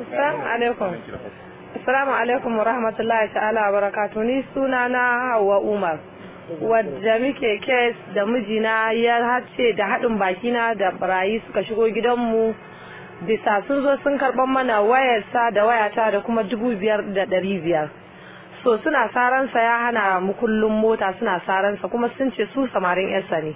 Assalamu alaikum. Assalamu alaikum wa rahmatullahi ta'ala wa barakatu ni suna na Hauwa Umar. Wadda muke kes da mijina ya hace da haɗin bakina da barayi suka shigo gidanmu bisa sun zo sun karɓar mana wayarsa da wayata da kuma dubu biyar da ɗari biyar. So suna saransa ya hana mu kullum mota suna saransa kuma sun ce su samarin yarsa ne.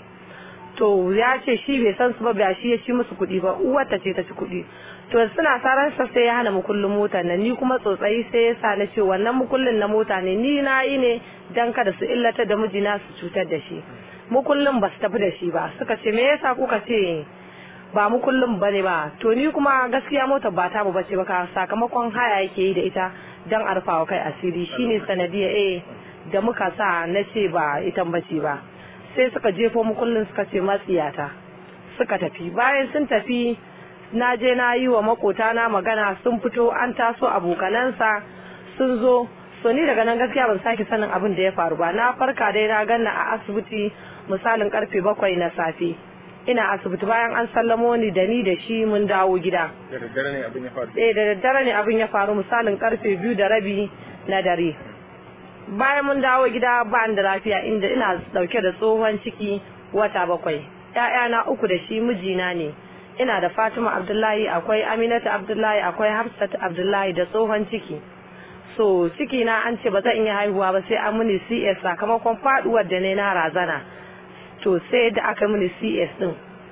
to ya ce shi bai san su ba ba shi ya ci musu kuɗi ba uwarta ce ta ci kuɗi to suna saran sa sai ya hana mukullin motar nan ni kuma tsotsayi sai ya sa na ce wannan mukullin na mota ne ni na yi ne dan kada su illata da mijina su cutar da shi mukullin ba su tafi da shi ba suka ce me yasa kuka ce ba mukullin ba ne ba to ni kuma gaskiya motar ba ta mu bace ba ka sakamakon haya yake yi da ita dan arfawa kai asiri shine sanadiya eh da muka sa na ce ba ita bace ba sai suka jefo mu kullum suka ce matsiyata suka tafi bayan sun tafi na je na yi wa makota na magana sun fito an taso abokanansa sun zo so ni daga nan gaskiya ban sake sanin abin da ya faru ba na farka dai na ganna a asibiti misalin karfe bakwai na safe ina asibiti bayan an sallamo ni da ni da shi mun dawo gida da daddare ne abin ya faru eh da daddare ne abin ya faru misalin karfe biyu da rabi na dare bayan mun dawo gida ba da lafiya inda ina dauke da tsohon ciki wata bakwai ‘ya'yana uku da shi mijina ne ina da fatima abdullahi akwai aminatu abdullahi akwai hafsat abdullahi da tsohon ciki so ciki na an ce ba zan iya haihuwa ba sai an mini cs sakamakon faduwar da ne na razana to sai da aka mini cs din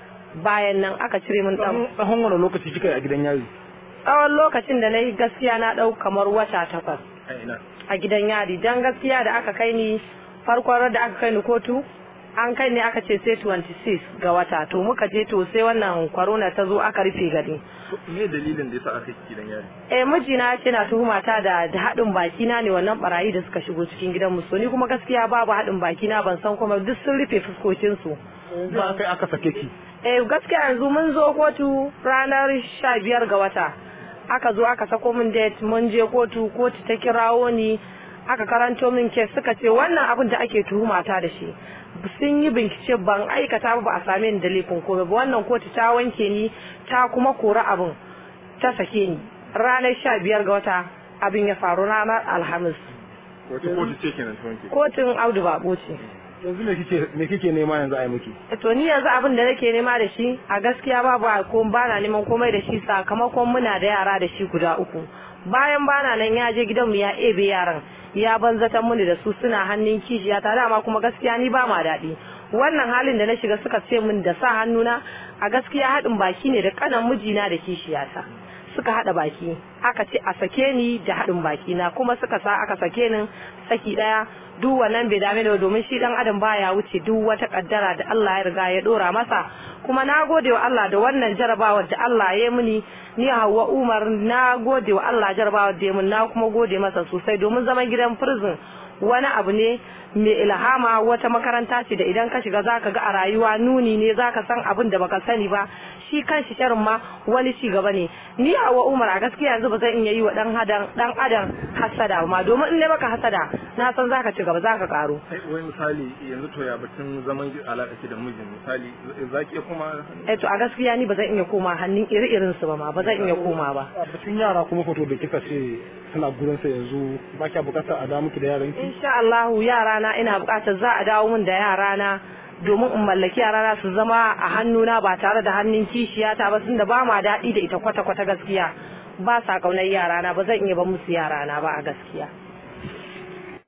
bayan nan aka cire min dan tsawon wani lokaci kika yi a gidan yari tsawon lokacin da na yi gaskiya na dau kamar wata takwas a ina a gidan yari don gaskiya da aka kai ni farkon da aka kai ni kotu an kai ni aka ce sai 26 ga wata to muka je to sai wannan corona ta zo aka rufe gari me dalilin da yasa aka yi gidan yari eh mijina ya ce na tuhuma ta da da haɗin baki na ne wannan barayi da suka shigo cikin gidan mu so ni kuma gaskiya babu haɗin baki na ban san kuma duk sun rufe fuskokin su ba kai aka sake ki eh gaskiya yanzu mun zo kotu ranar 15 ga wata aka zo aka sako min date mun je kotu kotu ta kirawo ni aka karanto min kes suka ce wannan abin da ake tuhuma ta da shi sun yi bincike ban aikata ba a same ni da laifin komai ba wannan kotu ta wanke ni ta kuma kori abin ta sake ni ranar sha biyar ga wata abin ya faru ranar alhamis wata kotu ce kenan ta wanke kotun audu babo ce yanzu me kike me kike nema yanzu a yi miki to ni yanzu abin da nake nema da shi a gaskiya babu ko bana neman komai da shi sakamakon muna da yara da shi guda uku bayan bana nan ya je gidanmu ya ebe yaran ya banzatan muni da su suna hannun kishiya ta dama kuma gaskiya ni ba ma daɗi wannan halin da na shiga suka ce min da sa hannuna a gaskiya haɗin baki ne da kanan mijina da kishiyata suka haɗa baki aka ce a sake ni da haɗin baki na kuma suka sa aka sake ni saki ɗaya duk wannan bai dame da domin shi dan adam baya wuce duk wata kaddara da Allah ya riga ya dora masa kuma na gode wa Allah da wannan jarabawar da Allah ya muni ni Hauwa Umar na gode wa Allah jarabawar da ya mun na kuma gode masa sosai domin zaman gidan prison wani abu ne mai ilhama wata makaranta ce da idan ka shiga zaka ga a rayuwa nuni ne zaka san abin da baka sani ba shi kan shi sharin ma wani ci gaba ne ni Hauwa Umar a gaskiya yanzu ba zan iya yi wa dan hadan dan adam hasada ma domin in ne maka hasada na san zaka ci gaba zaka karo wai misali yanzu to ya batun zaman alaƙa ki da mijin misali zaki iya koma eh to a gaskiya ni ba zan iya koma hannun iri-irin su ba ma ba zan iya koma ba batun yara kuma foto da kika ce suna gurin sa yanzu ba kya bukatar a da miki da yaran ki insha Allah yara na ina bukatar za a dawo min da yara na domin in mallaki yara na su zama a hannuna ba tare da hannun kishiyata ba tunda ba ma daɗi da ita kwata-kwata gaskiya ba sa kaunar yara na ba zan iya ba musu yara na ba a gaskiya